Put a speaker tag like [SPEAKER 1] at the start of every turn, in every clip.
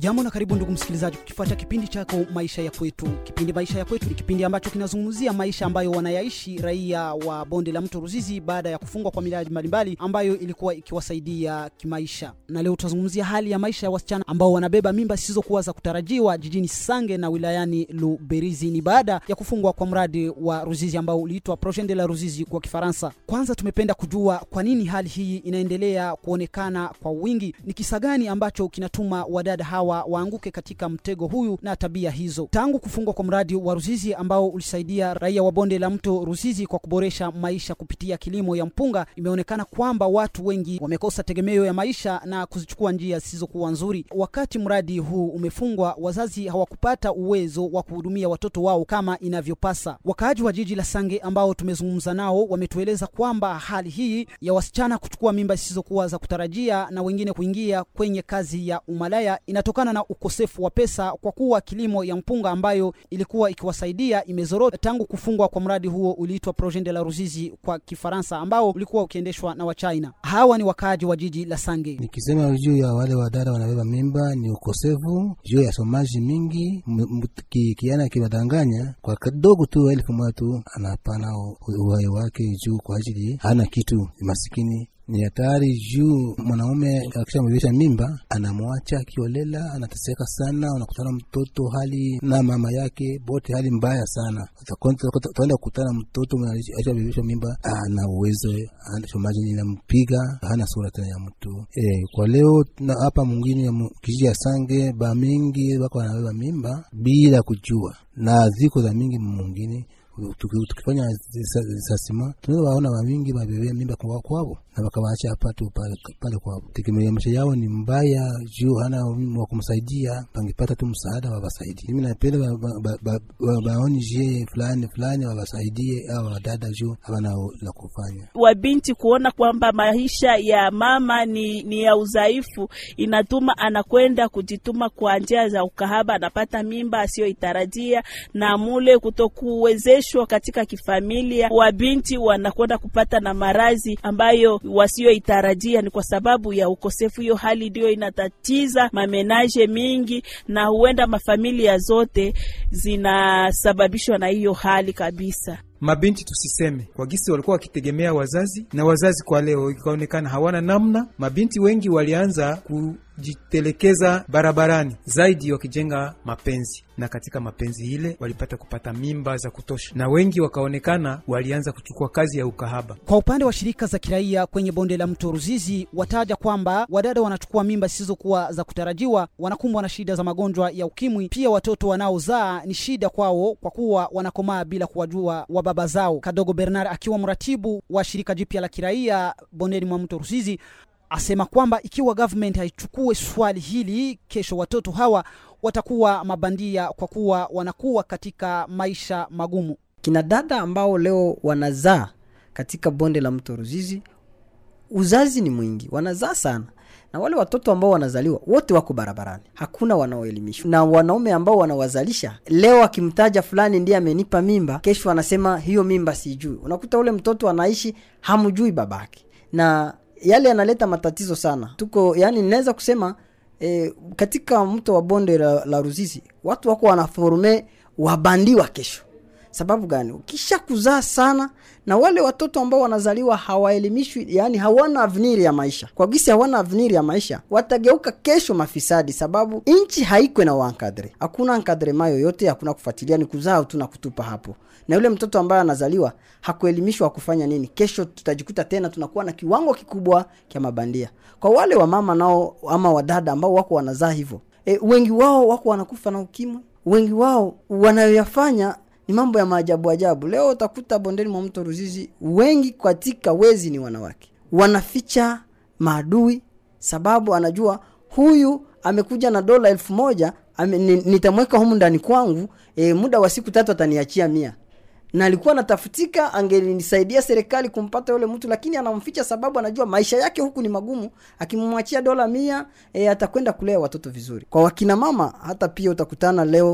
[SPEAKER 1] Ujambo na karibu ndugu msikilizaji, kukifuata kipindi chako maisha ya kwetu. Kipindi maisha ya kwetu ni kipindi ambacho kinazungumzia maisha ambayo wanayaishi raia wa bonde la mto Ruzizi baada ya kufungwa kwa miradi mbalimbali ambayo ilikuwa ikiwasaidia kimaisha. Na leo tutazungumzia hali ya maisha ya wasichana ambao wanabeba mimba zisizokuwa za kutarajiwa jijini Sange na wilayani Luberizi. Ni baada ya kufungwa kwa mradi wa Ruzizi ambao uliitwa Projet de la Ruzizi kwa Kifaransa. Kwanza tumependa kujua kwa nini hali hii inaendelea kuonekana kwa wingi, ni kisa gani ambacho kinatuma wadada hawa waanguke katika mtego huyu na tabia hizo. Tangu kufungwa kwa mradi wa Ruzizi ambao ulisaidia raia wa bonde la mto Ruzizi kwa kuboresha maisha kupitia kilimo ya mpunga, imeonekana kwamba watu wengi wamekosa tegemeo ya maisha na kuzichukua njia zisizokuwa nzuri. Wakati mradi huu umefungwa, wazazi hawakupata uwezo wa kuhudumia watoto wao kama inavyopasa. Wakaaji wa jiji la Sange ambao tumezungumza nao wametueleza kwamba hali hii ya wasichana kuchukua mimba zisizokuwa za kutarajia na wengine kuingia kwenye kazi ya umalaya inatokana na ukosefu wa pesa, kwa kuwa kilimo ya mpunga ambayo ilikuwa ikiwasaidia imezorota tangu kufungwa kwa mradi huo uliitwa Projet de la Ruzizi kwa Kifaransa, ambao ulikuwa ukiendeshwa na Wachina. Hawa ni wakaaji wa jiji la Sange.
[SPEAKER 2] Nikisema juu ya wale wadada wanabeba mimba ni ukosefu juu ya somaji mingi, kiana kiwadanganya kwa kidogo tu elfu moja tu anapana uhai wake juu kwa ajili hana kitu, masikini ni hatari juu mwanaume akishamwezesha mimba anamwacha akiolela, anateseka sana. Unakutana mtoto hali na mama yake bote hali mbaya sana. Utaenda kukutana mtoto ashabebeshwa mimba, ana uwezo shomaji inampiga, hana sura tena ya mtu e. Kwa leo hapa mwingine kijiji ya Sange ba mingi wako wanabeba mimba bila kujua, na ziko za mingi mwingine tukifanya sasima tunaweza waona wamingi wabebea mimba kwa kwao na wakawaacha hapa tu pale kwao. Tegemea maisha yao ni mbaya juu hana wa kumsaidia, pangepata tu msaada wawasaidie. Mimi napenda waoni jie fulani fulani wawasaidie au wadada juu hawana la kufanya.
[SPEAKER 3] Wabinti kuona kwamba maisha ya mama ni, ni ya udhaifu, inatuma anakwenda kujituma kwa njia za ukahaba, anapata mimba asiyoitarajia na mule kutokuwezeshwa katika kifamilia, wabinti wanakwenda kupata na marazi ambayo wasioitarajia. Ni kwa sababu ya ukosefu. Hiyo hali ndio inatatiza mamenaje mingi, na huenda mafamilia zote zinasababishwa na hiyo hali kabisa.
[SPEAKER 4] Mabinti tusiseme kwa gisi walikuwa wakitegemea wazazi, na wazazi kwa leo ikaonekana hawana namna. Mabinti wengi walianza kujitelekeza barabarani zaidi, wakijenga mapenzi, na katika mapenzi ile walipata kupata mimba za kutosha, na wengi wakaonekana walianza kuchukua kazi ya ukahaba.
[SPEAKER 1] Kwa upande wa shirika za kiraia kwenye bonde la mto Ruzizi wataja kwamba wadada wanachukua mimba zisizokuwa za kutarajiwa, wanakumbwa na shida za magonjwa ya ukimwi. Pia watoto wanaozaa ni shida kwao, kwa kuwa wanakomaa bila kuwajua wa baba zao. Kadogo Bernard akiwa mratibu wa shirika jipya la kiraia bondeni mwa mto Ruzizi asema kwamba ikiwa government haichukue swali hili, kesho watoto hawa watakuwa mabandia kwa kuwa wanakuwa katika maisha magumu.
[SPEAKER 5] Kina dada ambao leo wanazaa katika bonde la mto Ruzizi, uzazi ni mwingi, wanazaa sana na wale watoto ambao wanazaliwa wote wako barabarani, hakuna wanaoelimishwa. Na wanaume ambao wanawazalisha leo, akimtaja fulani ndiye amenipa mimba, kesho anasema hiyo mimba sijui. Unakuta ule mtoto anaishi hamjui babake, na yale yanaleta matatizo sana. Tuko yani, ninaweza kusema e, katika mto wa bonde la, la Ruzizi watu wako wanaforme wabandiwa kesho. Sababu gani? Ukisha kuzaa sana na wale watoto ambao wanazaliwa hawaelimishwi, yani hawana avenir ya maisha. Kwa gisi hawana avenir ya maisha, watageuka kesho mafisadi, sababu nchi haiko na wankadre, hakuna nkadrema yoyote, hakuna kufuatilia, ni kuzaa tu na kutupa hapo. Na yule mtoto ambaye anazaliwa hakuelimishwa kufanya nini, kesho tutajikuta tena tunakuwa na kiwango kikubwa cha mabandia. Kwa wale wamama nao ama wadada ambao wako wanazaa hivyo, e, wengi wao wako wanakufa na ukimwi, wengi wao wanayoyafanya ni mambo ya maajabu ajabu. Leo utakuta bondeni mwa mto Ruzizi wengi katika wezi ni wanawake, wanaficha maadui, sababu anajua huyu amekuja na dola elfu moja nitamweka humu ndani kwangu, e, muda wa siku tatu ataniachia mia na alikuwa anatafutika, angenisaidia serikali kumpata yule mtu, lakini anamficha sababu anajua maisha yake huku ni magumu. Akimwachia dola mia e, atakwenda kulea watoto vizuri. Kwa wakina mama hata pia utakutana leo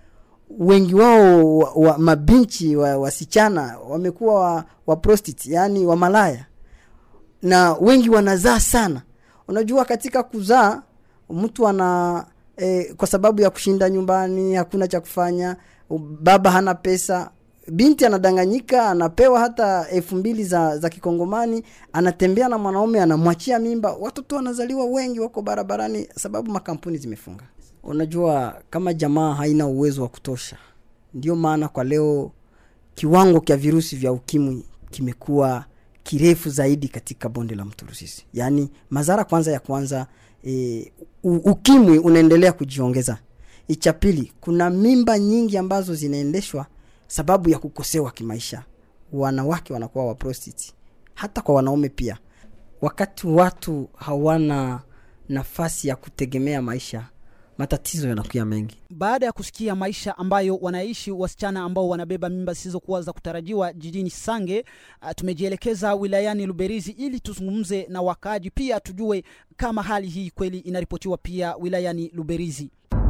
[SPEAKER 5] wengi wao wa, wa, mabinchi wa, wasichana wamekuwa wa, wa prostitute, yani wa malaya, na wengi wanazaa sana. Unajua, katika kuzaa mtu ana e, kwa sababu ya kushinda nyumbani hakuna cha kufanya u- baba hana pesa binti anadanganyika anapewa hata elfu mbili za, za kikongomani anatembea na mwanaume anamwachia mimba watoto wanazaliwa wengi wako barabarani sababu makampuni zimefunga unajua kama jamaa haina uwezo wa kutosha ndio maana kwa leo kiwango cha virusi vya ukimwi kimekuwa kirefu zaidi katika bonde la mto Rusizi. Yaani madhara kwanza ya kwanza e, u, ukimwi unaendelea kujiongeza. Cha pili, kuna mimba nyingi ambazo zinaendeshwa sababu ya kukosewa kimaisha. Wanawake wanakuwa wa prostitute. Hata kwa wanaume pia. Wakati watu hawana nafasi ya kutegemea maisha, matatizo yanakuwa mengi.
[SPEAKER 1] baada ya kusikia maisha ambayo wanaishi wasichana ambao wanabeba mimba zisizokuwa za kutarajiwa jijini Sange, uh, tumejielekeza wilayani Luberizi ili tuzungumze na wakaaji, pia tujue kama hali hii kweli inaripotiwa pia wilayani Luberizi.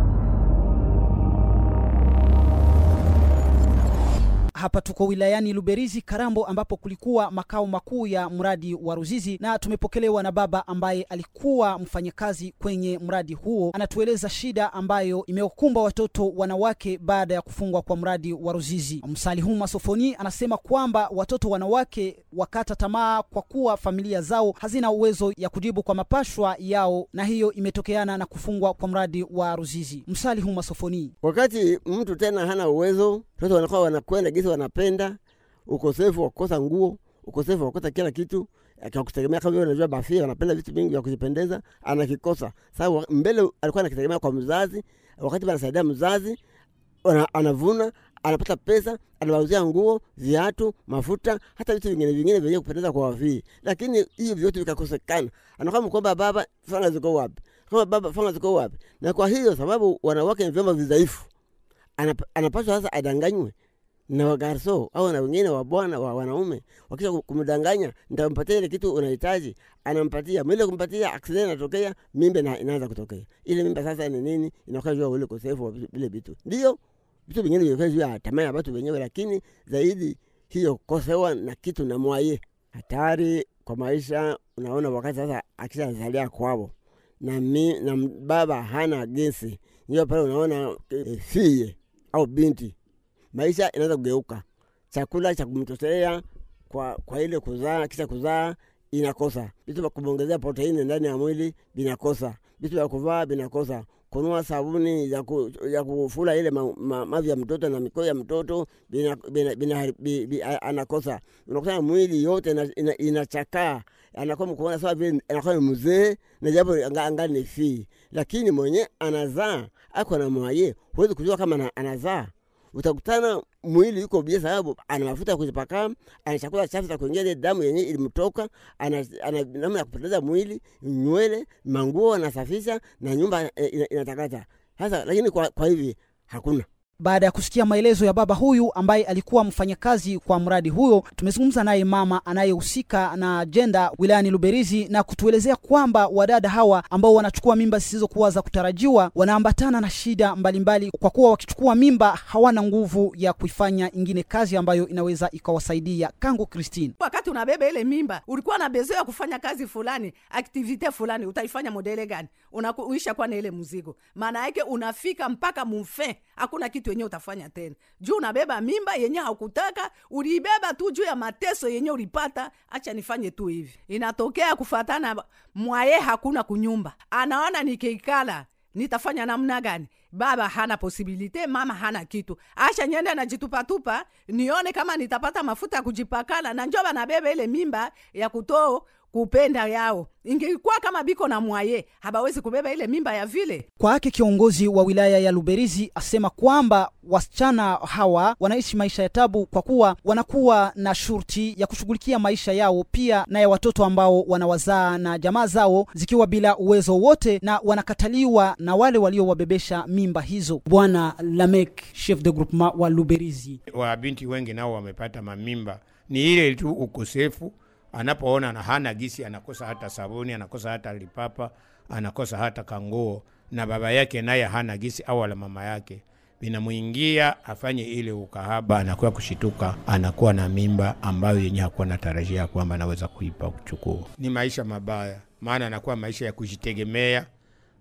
[SPEAKER 1] Hapa tuko wilayani Luberizi Karambo, ambapo kulikuwa makao makuu ya mradi wa Ruzizi, na tumepokelewa na baba ambaye alikuwa mfanyakazi kwenye mradi huo. Anatueleza shida ambayo imewakumba watoto wanawake baada ya kufungwa kwa mradi wa Ruzizi. Msalihuma Sofoni anasema kwamba watoto wanawake wakata tamaa kwa kuwa familia zao hazina uwezo ya kujibu kwa mapashwa yao, na hiyo imetokeana na kufungwa kwa mradi wa Ruzizi. Msalihuma Sofoni
[SPEAKER 6] wakati mtu tena hana uwezo, watoto wanakuwa wanakwenda gisi wanapenda, ukosefu wa kukosa nguo, ukosefu wa kukosa kila kitu akakutegemea kama vile unajua bafia wanapenda vitu vingi vya kujipendeza, anakikosa. Sasa mbele alikuwa anakitegemea kwa mzazi, wakati anasaidia mzazi, ana- anavuna anapata pesa, anawauzia nguo, viatu, mafuta, hata vitu vingine vingine vyenye kupendeza kwa wafii, lakini hiyo vyote vikakosekana. Anakuwa mkwamba baba, fanga ziko wapi? Kama baba, fanga ziko wapi? Na kwa hiyo sababu wanawake ni vyombo vidhaifu, anap- anapaswa sasa adanganywe na wagarso au na wengine wa bwana wa wanaume, wakisha ku- kumdanganya, nitampatia ile kitu unahitaji, anampatia mwile, kumpatia accident inatokea, mimba ina- inaanza kutokea. Ile mimba sasa ni nini? Inakuwa juu ya ule ukosefu wa vitu- vile vitu, ndio vitu vingine vinakuwa juu ya tamaa ya watu wenyewe, lakini zaidi hiyo kosewa na kitu na mwaye hatari kwa maisha. Unaona, wakati sasa akishazalia kwao na, mi, na baba hana gesi, ndio pale unaona e, fie au binti maisha inaweza kugeuka. Chakula cha kumtoshelea kwa, kwa ile kuzaa, kisha kuzaa inakosa vitu vya kumwongezea proteini ndani ya mwili vinakosa, vitu vya kuvaa vinakosa, kunua sabuni ya, ku, ya kufula ile ma, ma, mavi ya mtoto na mikoyo ya mtoto bina, bina, bina, bi, bi, a- anakosa. Unakuta mwili yote ina- ina- inachakaa anakuwa mkuona sawa vile anakuwa ni mzee na japo anga- angali ni fii, lakini mwenye anazaa ako na mwaye, huwezi kujua kama ana- anazaa utakutana mwili yuko bia, sababu ana mafuta ya kujipaka, ana chakula chafu za kuingia ile damu yenye ilimtoka, ana, ana namna ya kupoteza mwili, nywele, manguo anasafisha na nyumba eh, ina- inatakata. Sasa lakini kwa, kwa hivi hakuna
[SPEAKER 1] Baada ya kusikia maelezo ya baba huyu ambaye alikuwa mfanyakazi kwa mradi huyo, tumezungumza naye mama anayehusika na ajenda wilayani Luberizi na kutuelezea kwamba wadada hawa ambao wanachukua mimba zisizokuwa za kutarajiwa wanaambatana na shida mbalimbali, kwa kuwa wakichukua mimba hawana nguvu ya kuifanya ingine kazi ambayo inaweza ikawasaidia. Kangu Christine.
[SPEAKER 7] wakati unabeba ile mimba ulikuwa na bezo ya kufanya kazi fulani aktivite fulani utaifanya modele gani unakuisha kwa na ile mzigo maana yake unafika mpaka mumfe hakuna kitu yenye utafanya tena juu unabeba mimba yenye haukutaka uliibeba tu juu ya mateso yenye ulipata acha nifanye tu hivi inatokea kufatana mwaye hakuna kunyumba anaona nikikala nitafanya namna gani baba hana posibilite mama hana kitu acha nyende najitupatupa nione kama nitapata mafuta ya kujipakala na njo banabeba ile mimba ya kutoo kupenda yao ingekuwa kama biko na mwaye habawezi kubeba ile mimba ya vile
[SPEAKER 1] Kwake kiongozi wa wilaya ya Luberizi asema kwamba wasichana hawa wanaishi maisha ya tabu kwa kuwa wanakuwa na shurti ya kushughulikia maisha yao pia na ya watoto ambao wanawazaa na jamaa zao zikiwa bila uwezo wote na wanakataliwa na wale waliowabebesha mimba hizo. Bwana Lamek, chef de groupement wa Luberizi.
[SPEAKER 8] wabinti wengi nao wamepata mamimba, ni ile tu ukosefu. Anapoona na hana gisi, anakosa hata sabuni, anakosa hata lipapa, anakosa hata kanguo, na baba yake naye hana gisi au wala mama yake vinamwingia afanye ile ukahaba, anakuwa kushituka, anakuwa na mimba ambayo yenye hakuwa na tarajia kwamba anaweza kuipa kuchukua. Ni maisha mabaya, maana anakuwa maisha ya kujitegemea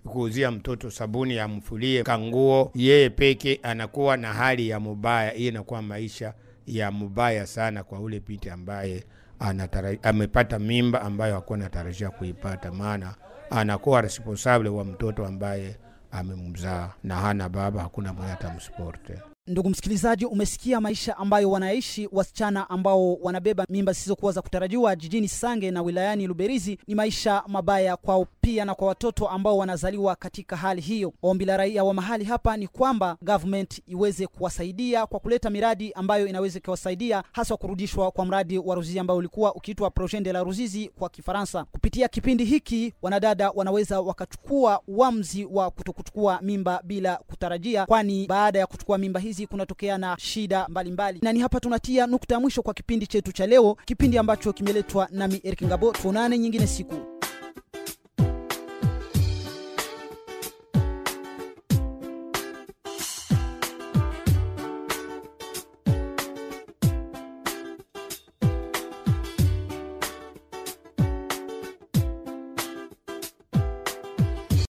[SPEAKER 8] kuuzia mtoto sabuni amfulie kanguo, yeye peke anakuwa na hali ya mubaya. Hiyo inakuwa maisha ya mubaya sana kwa ule binti ambaye anatara, amepata mimba ambayo hakuwa anatarajia kuipata, maana anakuwa responsable wa mtoto ambaye amemzaa na hana baba, hakuna mwenye atamsuporte.
[SPEAKER 1] Ndugu msikilizaji, umesikia maisha ambayo wanaishi wasichana ambao wanabeba mimba zisizokuwa za kutarajiwa jijini Sange na wilayani Luberizi. Ni maisha mabaya kwao pia na kwa watoto ambao wanazaliwa katika hali hiyo. Ombi la raia wa mahali hapa ni kwamba government iweze kuwasaidia kwa kuleta miradi ambayo inaweza ikiwasaidia, hasa kurudishwa kwa mradi wa Ruzizi ambao ulikuwa ukiitwa Projet de la Ruzizi kwa Kifaransa. Kupitia kipindi hiki, wanadada wanaweza wakachukua uamuzi wa kutokuchukua mimba bila kutarajia, kwani baada ya kuchukua mimba hizi kunatokea na shida mbalimbali mbali. Na ni hapa tunatia nukta ya mwisho kwa kipindi chetu cha leo, kipindi ambacho kimeletwa nami Eric Ngabo. Tuonane nyingine siku.